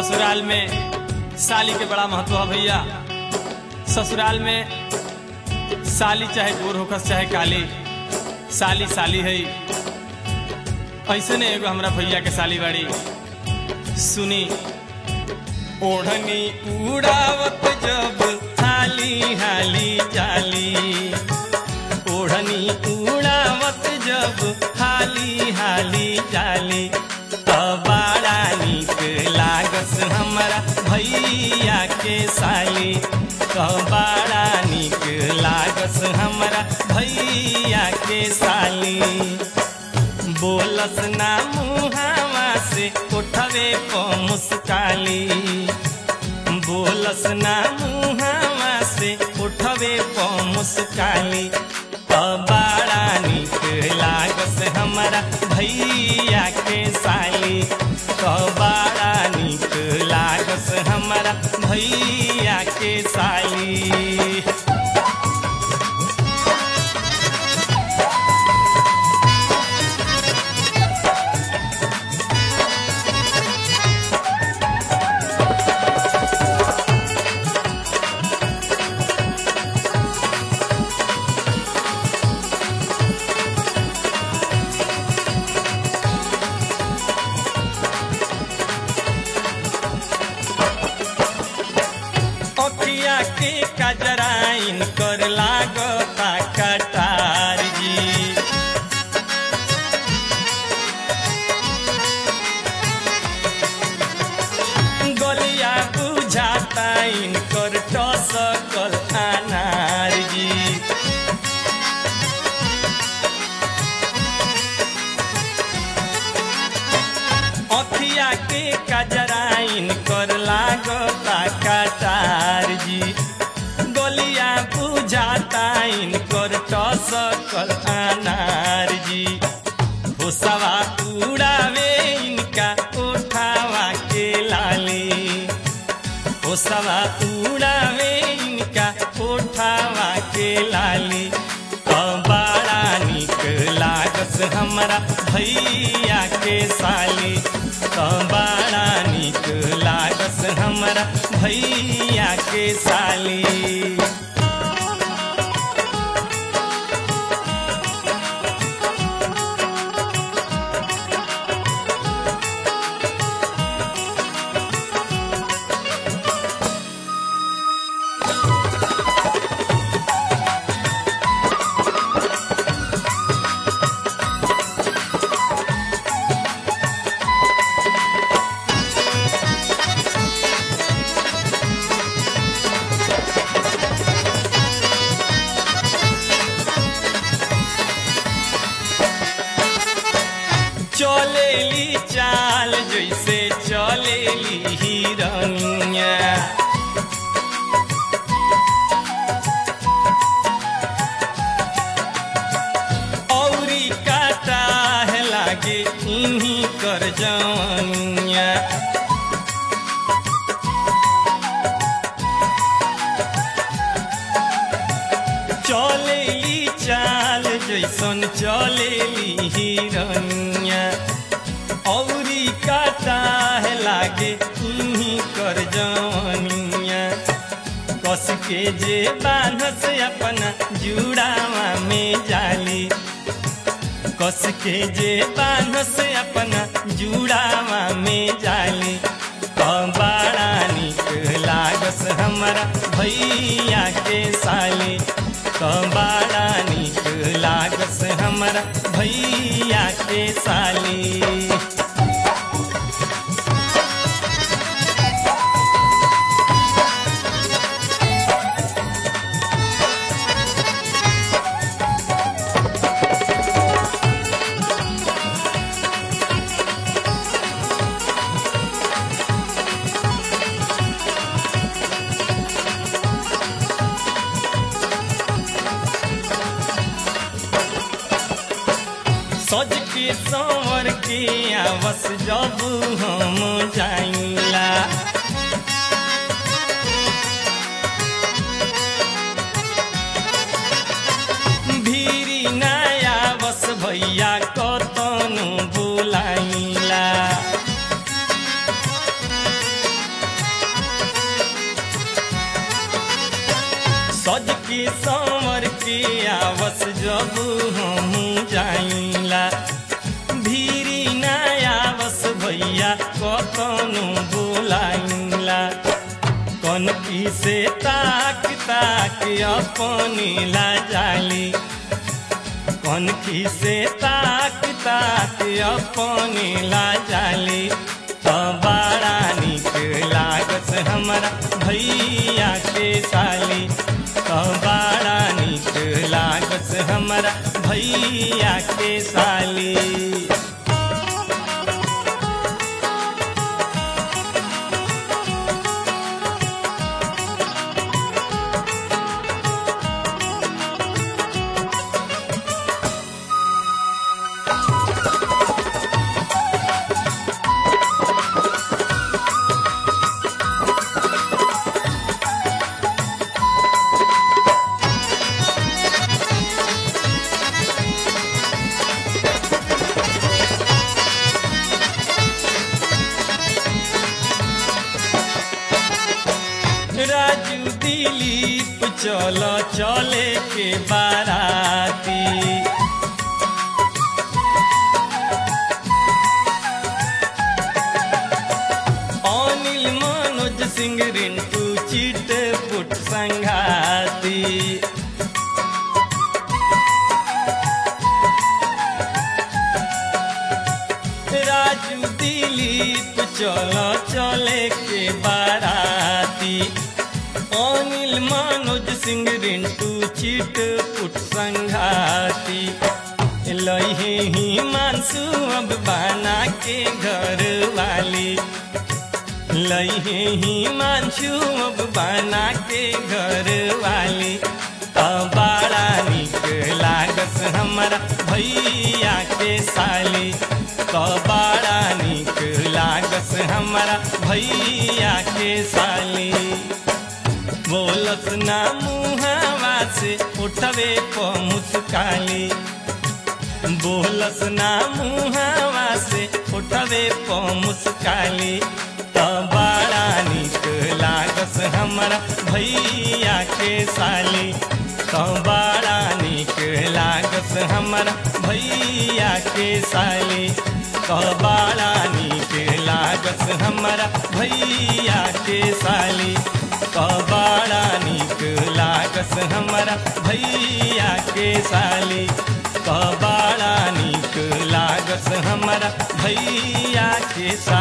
ससुराल में साली के बड़ा महत्व है भैया ससुराल में साली चाहे गोर होकस चाहे काली साली साली है ऐसे ने एगो हमरा भैया के साली बाड़ी सुनी ओढ़नी उड़ावत जब हाली हाली जाली ओढ़नी उड़ावत जब हाली हाली जाली त बड़ा नीक लागस हमरा भैया के साली त बड़ा नीक लागस हमरा भैया के साली बोलस ना मुहावा से उठवे प मुस्काली बोलस ना मुहावा से उठवे प मुस्काली त बड़ा नीक लागस हमरा भैया के साली त बड़ा नीक लागस हमरा भैया के साली अखिया के कजराइन कर लागता कटार जी गलिया बुझाता इनकर टसकल अनार जी अखिया के कजराइन कर लागता कटार जी गलिया बुझाता इनकर टसकल अनार जी होसवा उड़ावे इनका उठावा के लाली होसवा उड़ावे इनका उठावा के लाली त बड़ा नीक लागस हमरा भैया के साली त बड़ा नीक लागस हमरा भैया के साली चलेली चाल जैसे चलेली हिरनिया औरी काटा है लागे इन्हीं कर जवनिया चलेली चाल जैसन चलेली हिरनिया औरी काटा है लागे इन्हीं कर जवनिया कस के जे बांधस अपना जुड़ावा में जाली कस के जे बांधस अपना जुड़ावा में जाली त बड़ा नीक लागस हमरा भैया के साली त बड़ा नीक लागस हमरा भैया के साली सज के संवर के आवस जब हम जाइला भीरी नया बस भैया कतनु बुलाइला आवस जब हम जाइला भीरी ना आवस भैया कतनो बोलाइला कन की से ताक ताक अपनी ला जाली कन की से ताक ताक अपनी ला जाली तो बड़ा निक लागत हमारा भैया के साली तो बड़ा निक लागत हमारा भैया के साली राजू दिलीप चलो चले के बाराती अनिल मनोज सिंह रिंटू चिट पुट संघाती राजू दिलीप चलो चले के बाराती अनिल मनोज सिंह रिंटू चिट पुट संघाती लहे ही मानसू अब बना के घर वाली लहे ही मानसू अब बना के घर वाली तो बड़ा निक लागत हमारा भैया के साली तो बड़ा निक लागत हमारा भैया के साली बोलस ना मुहावा से उठवे प मुस्काली बोलस ना मुहावा से उठवे प मुस्काली तो बड़ा निक लागस हमारा भैया के साली तो बड़ा निक लागस हमारा भैया के साली तो बड़ा निक लागस हमारा भैया के साली तो बड़ा निक लागस हमारा भैया के साली तो बड़ा निक लागस हमारा भैया के साली